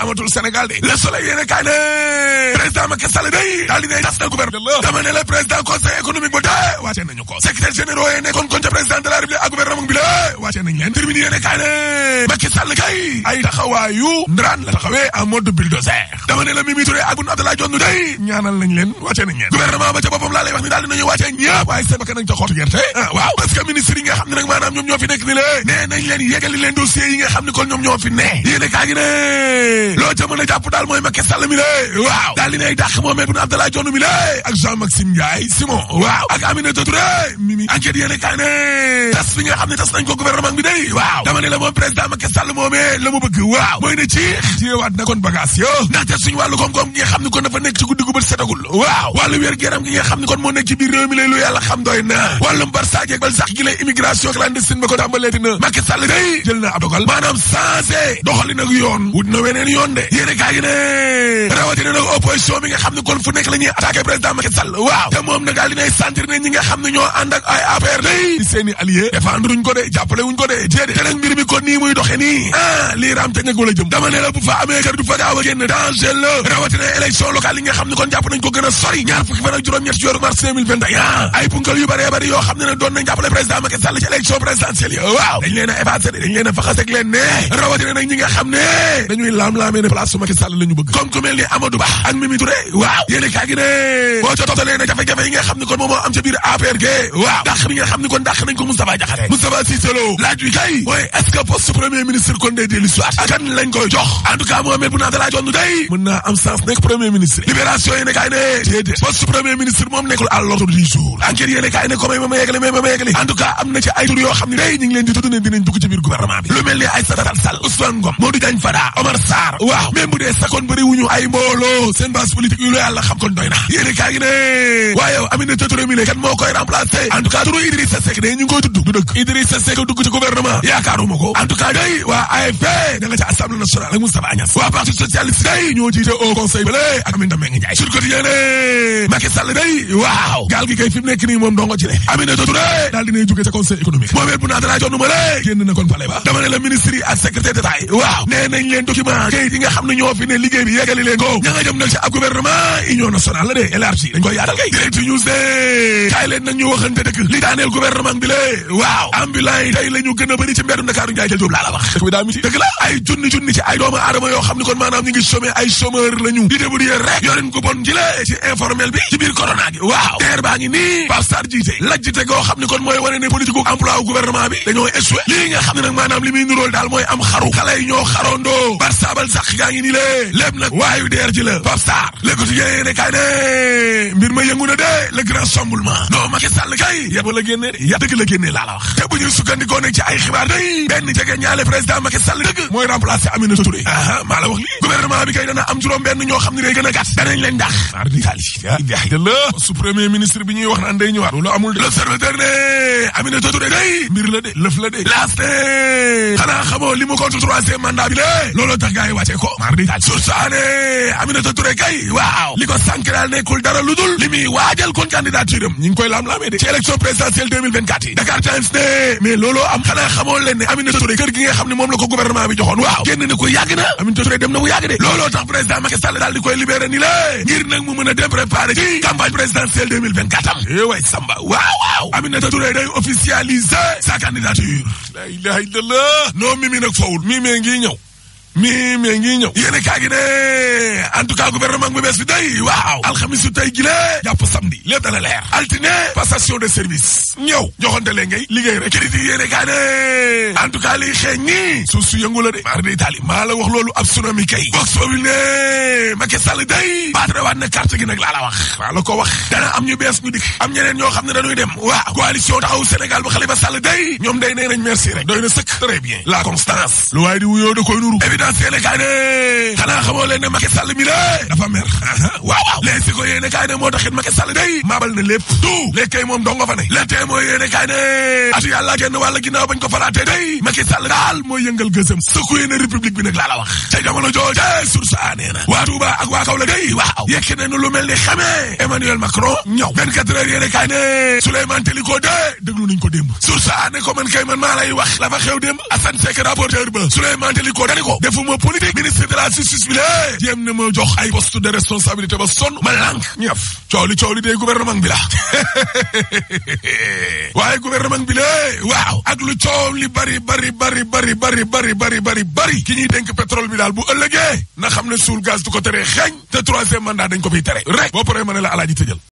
amatul Sénégal de le soleil yéene kaay ne président Macky Sall day daal di ne tas na gouvernement dama ne le président conseil économique ba de wàcce nañu ko secrétaire généraux yi nekkoon kon ca président de la république ak gouvernement bi la wàcce nañ leen terminé yéene kaay ne Macky Sall kay ay taxawaayu ndaraan la taxawee en mode bulldozer dama ne la Mimi Touré ak Boun Abdallah Dionne day ñaanal nañ leen wàcce nañ leen gouvernement ba ca boppam laa lay wax ni daal dinañu wàcce ñëpp waaye seen bakkan nañ ca xottu gerte ah waaw parce que ministre yi nga xam ne nag maanaam ñoom ñoo fi nekk ni la nee nañ leen yégali leen dossier yi nga xam ne kon ñoom ñoo fi ne yéene kaa gi ne loo ca mën a jàpp daal mooy Macky Sall mi la waaw daal dinay dàq Mohamed Boun Abdallah Dionne mi la ak Jean Maxime Ndiaye Simon waaw ak Aminata Touré Mimi enquête yéene kaa ne tas bi nga xam ne tas nañ ko gouvernement bi day waaw dama ne la moom président Macky Sall moomee la mu bëgg waaw mooy ne ci téyewaat na kon bagage yo ndaxte suñu wàllu koom-koom gi nga xam ne kon dafa nekk ci guddi gu bët setagul waaw wàllu wér géram gi nga xam ne kon moo nekk ci biir réew mi lay lu yàlla xam doy na wàllum barsaak ak bal sax gi lay immigration clandestine ba ko tàmbaleeti na Macky Sall day jël na ab dogal maanaam changé doxali nag yoon wut na weneen yoon de yéene kaa gi ne rawatina nag opposition bi nga xam ne kon fu nekk la ñuy attaqué président Macky Sall waaw te moom nag daal dinay sentir ne ñi nga xam ne ñoo ànd ak ay affaire day di seeni allié défendre wuñ ko de jàppale wuñ ko de jéede te nag mbir mi kon nii muy doxe nii ah lii raam te ñëg wala jëm dama ne la bu fa amee kër du fa gaaw a génn danger la rawatina élection locale yi nga xam ne kon jàpp nañ ko gën a sori ñaar fukki fan ak juróom-ñett ci weeru mars 2021 ay punkal yu bëree bëri yoo xam ne nag doon nañ jàppale président Macky Sall ci élection présidentielle yi waaw dañ leen a effacé dañ leen a faxasek leen ne rawatina nag ñi nga xam ne dañuy laam-laamee ne place su Macky Sall la ñu bëgg comme ku mel ni Amadou Ba ak Mimi Touré waaw yéene kaa gi ne boo ca toftalee na jafe-jafe yi nga xam ne kon moom moo am ca biir APR ge waaw dàq bi nga xam ne kon dàq nañ ko Moustapha Diakhaté Moustapha Cissé Lo laaj wi kay mooy est-ce que poste premier ministre kon day dellu soit ak kan lañ koy jox en tout cas Mohamed Boun Abdallah Dionne day mën naa am sens nekk premier ministre libération yéene kaay ne déedéet poste premier ministre moom nekkul à l'ordre du jour enquête yéene kaay ne ko may ma ma yeggale may ma ma yeggale en tout cas am na ci ay tur yoo xam ne day ñu ngi leen di tudd ne dinañ dugg ci biir gouvernement bi lu mel ni Aïssata Tall Sall Ousmane Ngom Modou Diagne Fada Omar Sarr waaw même bu dee sakoon bëri wuñu ay mbooloo seen base politique yu la yàlla xam kon doy na yéene kaay gi ne waaye Aminata Touré mi ne kan moo koy remplacer en tout cas turu Idrissa Seck de ñu ngi koy tudd du dëgg Idrissa Seck dugg ci gouvernement yaakaaruma ko en tout cas day waa AFP da nga ca assemblée nationale ak Moustapha Niasse waa parti socialiste day ñoo jiite au conseil bale ak Aminata Mbengue Ndiaye sur quotidien ne Macky Sall day waaw gaal gi kay fi mu nekk nii moom dongo ci ne Aminata Touré daal dinay jóge ca conseil économique Mohamed Boun Abdallah Dionne ma le génn na kon pale ba dama ne la ministre yi ak secrétaire d'état yi waaw nee nañ leen document kayit yi nga xam ne ñoo fi ne liggéey bi yeggali leen ko ña nga jëm nag ci ab gouvernement union nationale la de élargi dañ koy yaatal kay direct news de kaay leen nag ñu waxante dëgg li daaneel gouvernement bi le waaw ambulant yi tey la ñu gën a bëri ci mbeeru Ndakaaru Njaay jël jóob laa la wax dëkk bi daa miti dëgg la ay junni junni ci ay doomu aadama yoo xam ne kon maanaam ñu ngi chômé ay chômeur la ñu di débrouiller rek yorin ko bon ci la ci informel bi ci biir corona gi waaw teer baa ngi nii Pape Sarr jiite lajjite goo xam ne kon mooy wane ne politique emploi gouvernement bi dañoo échoué lii nga xam ne nag maanaam li muy nuróol daal mooy am xaru xale yi ñoo xarondoo bar saabal sax gaa ngi nii lée lépp nag waayu deer ji la Pape Sarr le quotidien ne kay ne mbir ma yëngu na de le grand chamboulement non Macky Sall kay yaba la génnee de ya dëgg la génnee laa la wax te bu ñu sukkandikoo nag ci ay xibaar day benn jege ñaale président Macky Sall dëgg mooy remplacer Aminata Touré aa maa la wax lii gouvernement bi kay dana am juróom benn ñoo xam ne day gën a gàtt danañ leen dax ar di xaalis de la su premier ministre bi ñuy wax naan day ñëwaat loolu amul de l'observateur ne Aminata Touré day mbir la de lëf la de last xanaa xamoo li mu contre troisième mandat bi lé looloo tax gars yi wàccee ko mar di taal sur saane Aminata Touré kay waaw li ko sànk daal nekkul dara lu dul li muy waajal kon candidature am ñi ngi koy lam-laamee de ci élection présidentielle 2024 yi Dakar Times ne mais looloo am xanaa xamoo leen ne Aminata Touré kër gi nga xam ne moom la ko gouvernement bi joxoon waaw génn na ko yàgg na Aminata Touré dem na bu yàgg de looloo tax président Macky Sall daal di koy libéré ni la ngir nag mu mën a dem préparer ci campagne présidentielle 2024 am eh way Samba waaw waaw Aminata Touré day officialiser sa candidature la ilaha illallah non mimi nag fawul mimi ngi ñëw mi mi ngi ñëw yéene kaa gi ne en tout cas gouvernement bu bees bi day waaw alxamisu tey gi la jàpp samedi lépp dana leer altine passation de service ñëw joxante leen ngay liggéey rek crédit yéene kaa ne en tout cas liy xeeñ nii suuf su yëngu la de maar day taali maa la wax loolu ab tsunami kay box boobu ne Macky Sall day baatre waat na carte gi nag laa la wax maa la ko wax dana am ñu bees ñu dik am ñeneen ñoo xam ne dañuy dem waaw coalition taxaw Sénégal bu Khalifa Sall day ñoom day nee nañ merci rek doy na sëkk très bien la constance lu waaye di wuyoo da koy nuru yéene kaay ne xanaa xamoo leen ne Macky Sall mi la dafa mer waaw waaw les si ko yéene kaay ne moo taxit Macky Sall day maabal na lépp tout léegi kay moom dongo fa ne le tee mooy yéene kaay ne atu yàlla genn wàlla ginnaaw bañ ko falaatee day Macky Sall daal mooy yëngal gësëm sëkku yéene république bi nag laa la wax ca jamono jooje source a nee na waa Touba ak waa Kaolack day waaw yekki nañu lu mel ni xamee Emmanuel Macron ñëw 24 heures yéene kaay ne Souleymane Teliko de déglu nañ ko démb source a ne ko man kay man maa lay wax la fa xew démb Assane Seck rapporteur ba Souleymane Teliko dani ko defuma politique ministre de la justice bi lée jéem na ma jox ay poste de responsabilité ba sonn ma lànk ñëf coow li coow li day gouvernement bi la waaye gouvernement bi lée waaw ak lu coow li bari bari bari bari bari bari bari bari bari ki ñuy dénk pétrole bi daal bu ëllëgee na xam ne suul gaz du ko tere xeeñ te troisième mandat dañ ko fiy tere rek boo paree ma ne la alaaji tëjal